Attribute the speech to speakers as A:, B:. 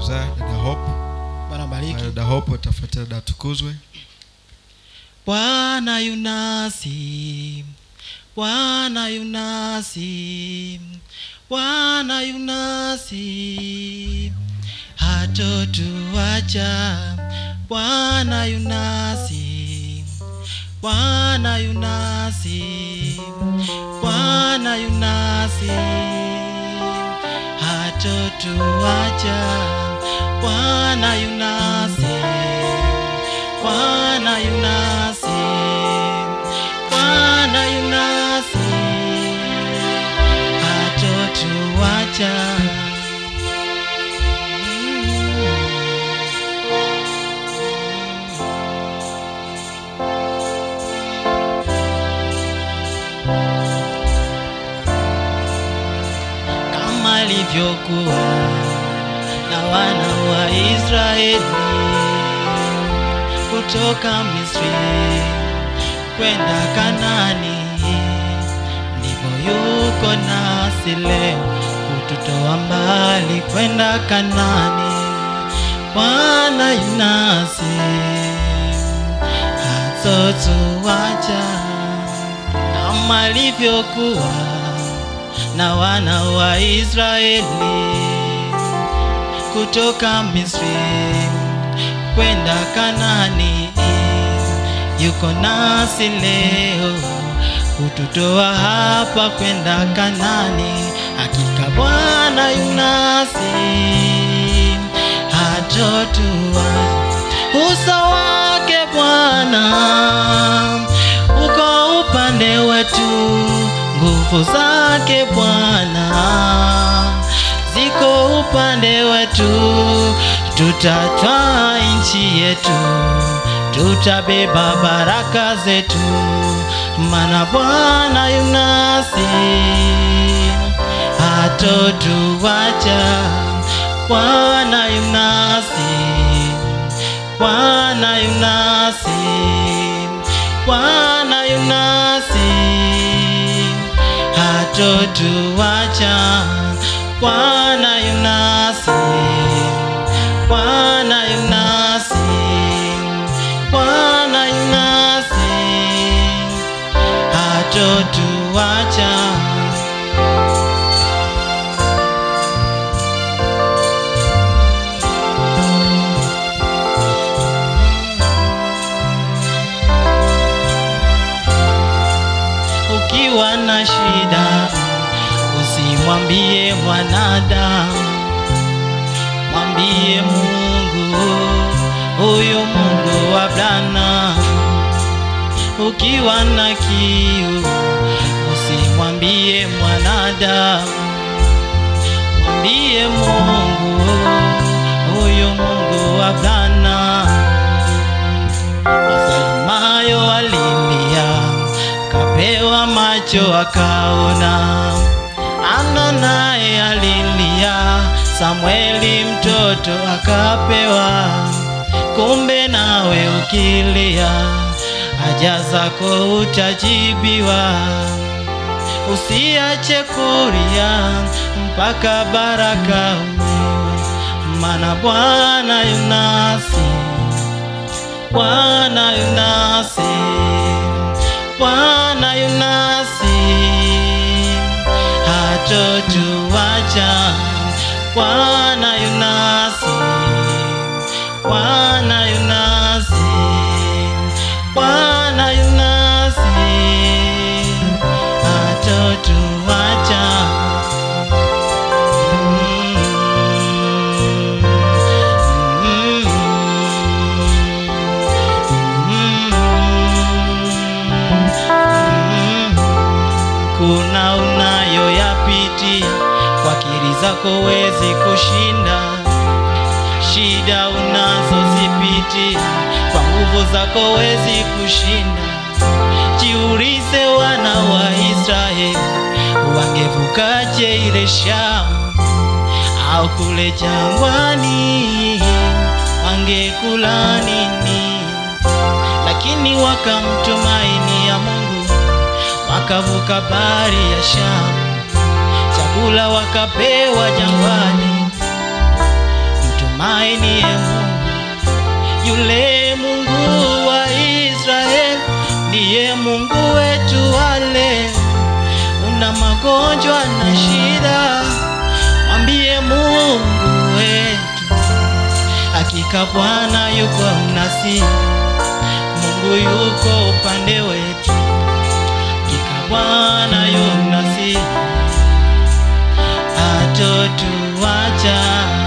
A: kuzaa dada Hope.
B: bwana bariki
A: Dada Hope atafuatia dada Tukuzwe.
B: bwana yunasi bwana yunasi bwana yunasi hatotuacha bwana yunasi bwana yunasi bwana yunasi hatotuacha bwana yunasi bwana yunasi bwana yunasi hatotuacha kama ilivyokuwa na wana wa Israeli kutoka Misri kwenda Kanani, ndivyo yuko nasi leo kututoa mbali kwenda Kanani. Bwana yunasi hatotuacha kama alivyokuwa na wana wa Israeli kutoka Misri kwenda Kanani, yuko nasi leo kututoa hapa kwenda Kanani. Hakika Bwana yunasi hatotua uso wake Bwana uko upande wetu, nguvu zake Bwana ziko upande wetu, tutatwaa nchi yetu, tutabeba baraka zetu, maana Bwana yunasi hatotuacha. Bwana yunasi, Bwana yunasi, Bwana yunasi hatotuacha. Bwana yunasi, Bwana yunasi, Bwana yunasi hatotuacha. Ukiwa na shida usimwambie mwanadamu, mwambie Mungu, huyu Mungu wa Abrahamu. Ukiwa na kiu usimwambie mwanadamu, mwambie Mungu, huyu Mungu wa Abrahamu. Wasemayo alilia, kapewa macho akaona. Ana naye alilia, Samweli mtoto akapewa. Kumbe nawe ukilia, haja zako utajibiwa. Usiache kulia mpaka baraka umewe, maana Bwana yunasi Bwana yunasi, Bwana yunasi, hatotuacha. Bwana yunasi, Bwana yunasi, Bwana yunasi, hatotuacha. Mm. kuna unayoyapitia kwa akili zako wezi kushinda shida unazozipitia kwa nguvu zako wezi kushinda jiulize wana wa israeli wangevukaje ile shamu au kule jangwani wangekula nini lakini wakamtumaini ya mungu wakavuka bahari ya shamu chakula wakapewa jangwani tumainie Mungu yule Mungu wa Israeli ndiye Mungu wetu wale. Una magonjwa na shida, mwambie Mungu wetu, hakika Bwana yuko nasi, Mungu yuko upande wetu, hakika Bwana yuko nasi, hatotuacha